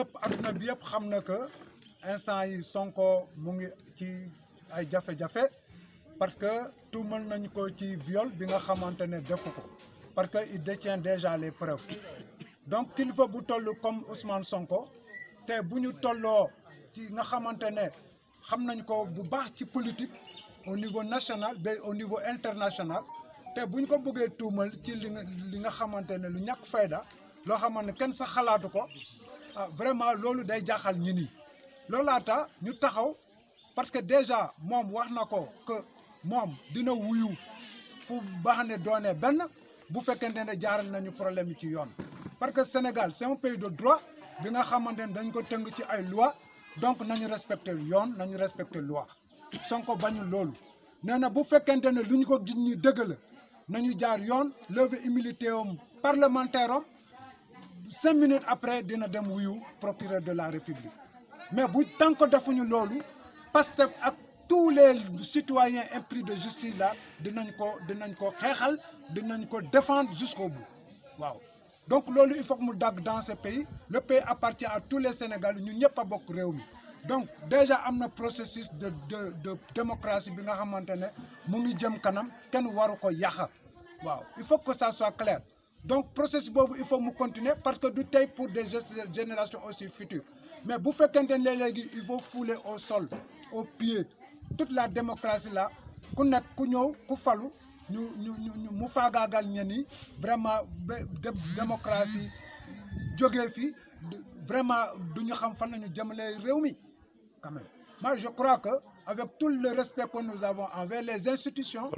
ñëpp adduna bi yëpp xam na que instant yi Sonko mu ngi ci ay jafe-jafe parce que tuumal nañu ko ci viol bi nga xamante ne defu ko parce que il détient déjà les preuves donc kilifa bu toll comme Ousmane Sonko te bu ñu tolloo ci nga xamante ne xam nañ ko bu baax ci politique au niveau national ba au niveau international te bu ñu ko bëggee tuumal ci li nga li nga xamante ne lu ñàkk fayda loo xamante ne kenn sax xalaatu ko ah vraiment loolu day jaaxal ñi nii loolaata ñu taxaw parce que déjà moom wax na ko que moom dina wuyu fu baax ne doone benn bu fekkente ne jaaral nañu problème yi ci yoon parce que Sénégal c'est un pays de droit bi nga xamante ne dañ ko tënk ci ay loi donc nañu respecter yoon nañu respecter loi Sonko bañul loolu nee na bu fekkente ne lu ñu ko gis ñi dëgg la nañu jaar yoon lever immunité am parlementaire am cinq minutes après dina dem wuyu procureur de la République mais bu tant que defuñu loolu Pastef ak tous les citoyens impris de justice là dinañ ko dinañ ko xeexal dinañ ko défendre jusqu'au bout waaw donc loolu il faut que mu dagg dans ce pays le pays appartient à tous les Sénégalais ñun ñëpp a bokk réew mi donc déjà am na processus de de de démocratie bi nga xamante ne mu ngi jëm kanam kenn waru ko yàq waaw il faut que ça soit clair donc processus boobu il faut mu continuer parce que du tey pour des générations aussi futures mais bu fekkente ne léegi il faut fouler au sol au pied toute la démocratie là ku nekk ku ñëw ku falu ñu ñu ñu mu faagaagal ñen yi vraiment ba démocratie jógee fi vraiment du ñu xam fan la ñu jëmale réew mi quand même moi je crois que avec tout le respect que nous avons envers les institutions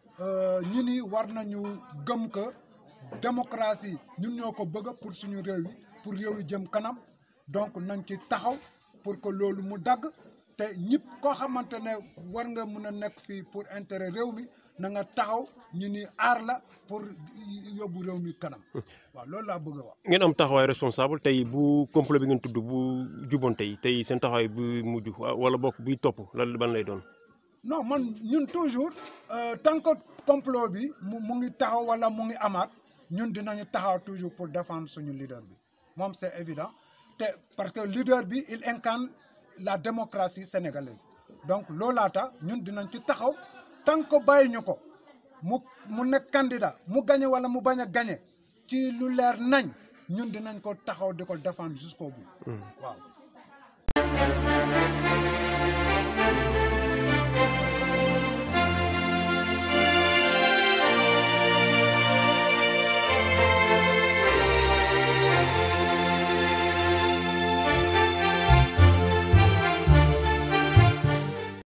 ñi ni war nañu gëm que démocratie ñun ñoo ko bëgg pour suñu réew yi pour réew yi jëm kanam donc nañ ci taxaw pour que loolu mu dagg te ñëpp koo xamante ne war nga mën a nekk fii pour intérêt réew mi na nga taxaw ñu ni aar la pour yóbbu réew mi kanam waaw loolu laa bëgg a wax. ngeen am taxawaay responsable tey bu complot bi ngeen tudd bu juboon tey tey seen taxawaay bu mujj wala bokk buy topp lan ban lay doon. non man ñun toujours tant que complot bi mu mu ngi taxaw wala mu ngi amaat ñun dinañu taxaw toujours pour défendre suñu leader bi moom c'est évident te parce que leader bi il incarne la démocratie sénégalaise donc loolaata ñun dinañ ci taxaw tant que bàyyi ñu ko mu mu nekk candidat mu gagné wala mu bañ a gagné ci lu leer nañ ñun dinañ ko taxaw di ko défendre jusqu'au bout waaw